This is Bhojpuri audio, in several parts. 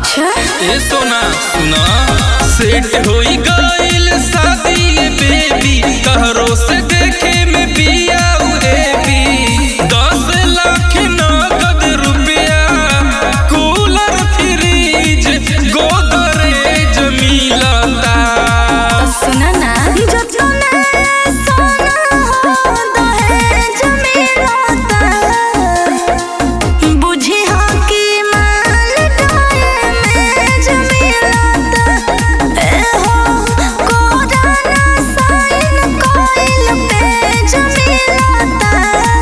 अच्छा ए सोना सुना सेट होई गइल शादी बेबी कहरो से देखे में बिया उरेबी दस लाख नगद रुपया कूलर फ्रिज गोदरेज मिलता सुना ना जतने सोना हो दहेज मिलता बुझी हो कि माल दहेज मिलता ए हो कोराना साइन कोइल पेज मिलता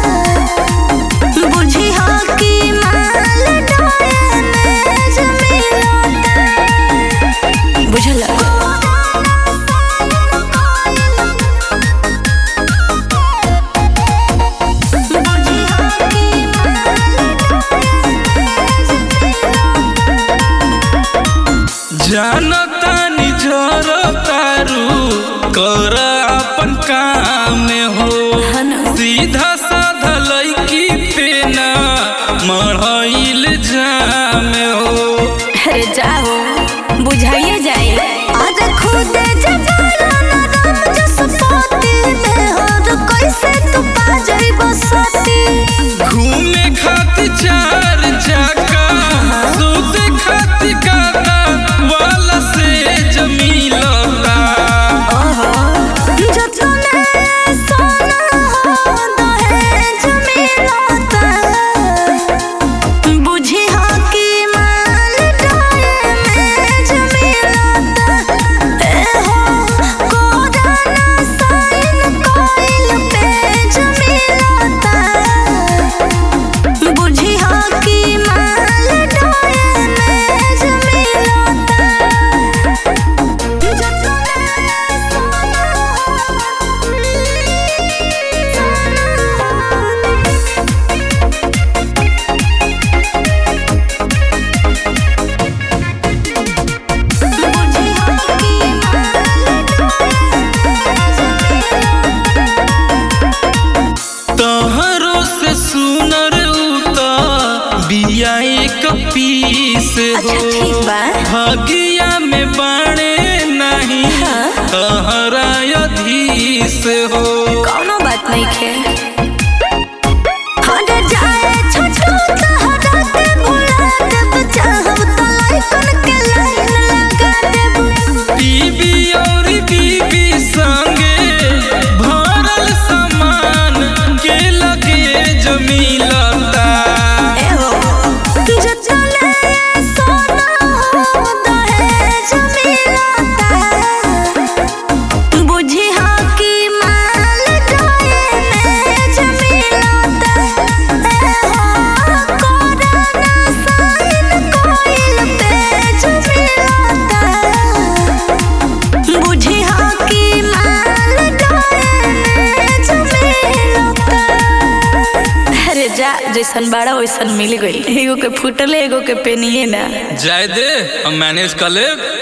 बुझी हो कि माल दहेज मिलता बुझल जानतानी जरतारू कर अपन काम हो सीधा साधा लड़की पे ना मढ़ाइल जाम हो अरे जाओ बुझाइए जाए आज खुद जगाना ना राम जस पोती में और कैसे तू पा जाई बसती घूमे खातिर चार चक्का सूते खातिर कादा वाला से जमीलता जतने सोना हो दहेज मिलता बुझी हो कि माल दहेज मिलता ए हो कोराना साइन कोइल पेज मिलता बुझी हो कि माल दहेज मिलता तहरो से सुनर उता बिया एक पीस अच्छा, ठीक हो बा। भागिया में बाणे नहीं हाँ। तहरा अधीश हो कौनो बात नहीं खे हट जाए छोटू तहरा के भुला देब चाहब तो लाइकन के लाइन लगा देब बीबी और बीबी संगे भरल सामान के लगे जमीलता एहो जतने सोना हो दहेज मिलता बुझी हो कि माल दहेज मिलता एहो कोराना साइन कोइल पेज मिलता बुझी हो कि माल दहेज मिलता अरे जा जैसन बाड़ा वैसन मिल गई एगो के फूटल एगो के पेनिए ना जाय दे हम मैनेज कर लेब